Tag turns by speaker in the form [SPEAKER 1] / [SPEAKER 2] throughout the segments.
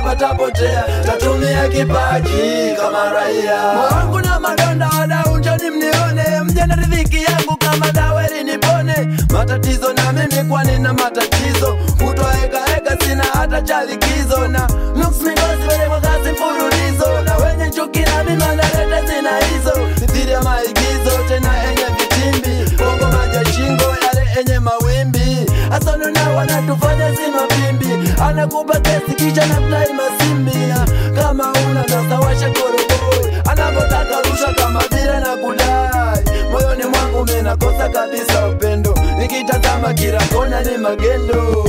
[SPEAKER 1] yapatapotea, tatumia kipaji kama raia. Moyo wangu na madonda, wadau njoni mnione, mje na riziki yangu kama dawa ili nipone matatizo, na mimi kwani na matatizo, kutoekaeka sina hata cha likizo, na nuks migosi wenye kwa kazi mfululizo, na wenye chuki na mimi wanaleta zina hizo, mithili ya maigizo tena enye vitimbi, bongo maja shingo yale enye mawimbi, asono na wanatufanya si mapimbi, anakupa kesi kisha na plai masimbi, na kama una nasawasha koroboi, anapotaka rusha kama vile na kudai, moyoni mwangu mimi nakosa kabisa upendo, nikitazama kila kona ni magendo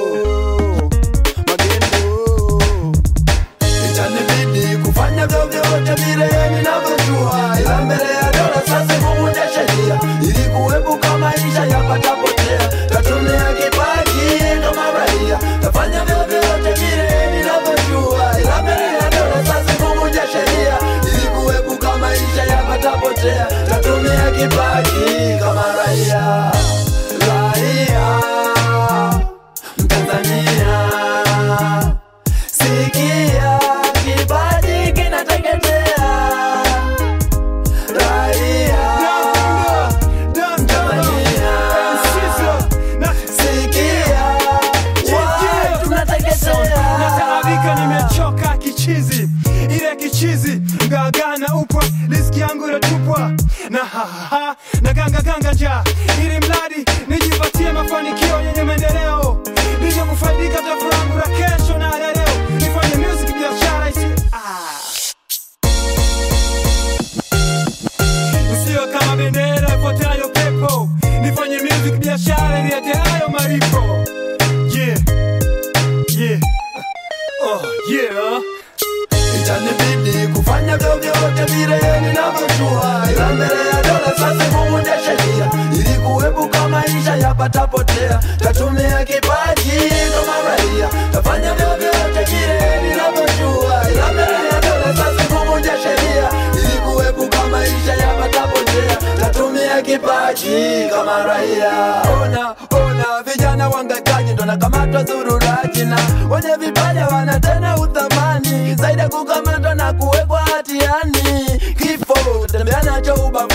[SPEAKER 1] magendo itanibidi kufanya vyovyote vile ninavyojua, ila mbele ya dola sasa kuvunja sheria ili kuepuka maisha yapatapotea. Tatumia kipaji kama raia, tafanya vyovyote vile ninavyojua, ila mbele ya dola sasa kuvunja sheria ili kuepuka maisha yapatapotea. Tatumia kipaji kama raia, raia Mtanzania Sikia kipaji kinateketea raia Mtanzania Sikia why tunateketea
[SPEAKER 2] nataabika nimechoka kichizi ile kichizi mgagana upwa riski yangu inatupwa na hahaha na gangaganga njaa ili mradi nijipatie mafanikio yenye maendeleo nije kufaidika tafu langu la kesho na la leo nifanye music biashara isi ah. Usiwe kama bendera ifuatayo pepo nifanye music biashara ilileteayo malipo yeah yeah oh yeah
[SPEAKER 1] Itanibidi kufanya vyovyote vile ninavyojua, ila mbele ya dola sasa kuvunja sheria ili kuepuka maisha yapatapotea. Tatumia kipaji kama raia, tafanya vyovyote vile ninavyojua, ila mbele ya dola sasa kuvunja sheria ili kuepuka maisha yapatapotea. Tatumia kipaji kama raia. Ona ona, vijana wangakaji ndo nakamatwa zururaji, na wenye vipaja wana tena uthamani zaidi ya kukamatwa na kuwekwa hatiani. Kifo tembea nacho ubavuni